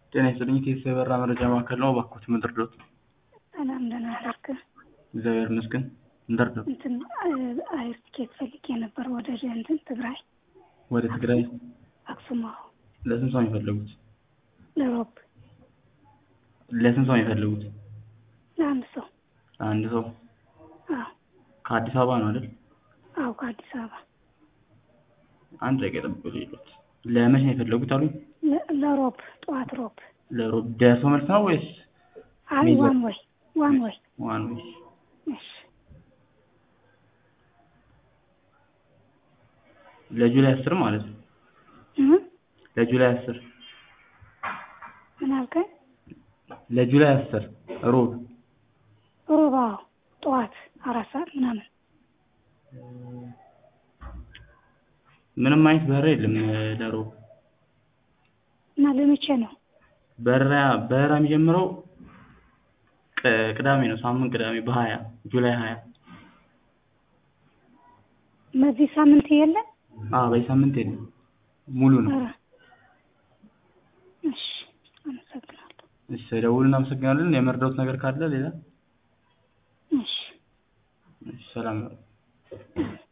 ጤና ይስጥልኝ ከኢትዮ የበራ መረጃ ማዕከል ነው። እባክዎት ምን ልርዳዎት? ሰላም ደህና አደርክ? እግዚአብሔር ይመስገን። ምን ልርዳዎት? እንትን አየር ትኬት ፈልጌ ነበር ወደ እንትን ትግራይ ወደ ትግራይ አክሱም። አዎ ለስንት ሰው ነው የፈለጉት? ለሮብ ለስንት ሰው ነው የፈለጉት? ለአንድ ሰው። ለአንድ ሰው አዎ ከአዲስ አበባ ነው አይደል? አዎ ከአዲስ አበባ አንድ ደቂቃ ይጠብቁ ይሉት። ለመቼ ነው የፈለጉት አሉኝ? ለ- ለሮብ ጠዋት ሮብ። ለሮብ ደርሶ መልስ ነው ወይስ አይ ሚዘ- ዋን ወይ ዋን ወይ። ዋን ዌይ? እሺ ለጁላይ አስር ማለት ነው። እ ለጁላይ አስር ምን አልከኝ? ለጁላይ አስር ሮብ ሮብ አዎ ጠዋት አራት ሰዓት ምናምን። ምንም አይነት በረራ የለም ለሮብ እና ለመቼ ነው? በረራ በረራ የሚጀምረው ቅ- ቅዳሜ ነው። ሳምንት ቅዳሜ በሀያ ጁላይ ሀያ በዚህ ሳምንት የለም? አዎ በዚህ ሳምንት የለም ሙሉ ነው። ኧረ እሺ አመሰግናለሁ። እሺ ደውል እናመሰግናለን። የመርዳውት ነገር ካለ ሌላ እሺ እሺ፣ ሰላም ነው።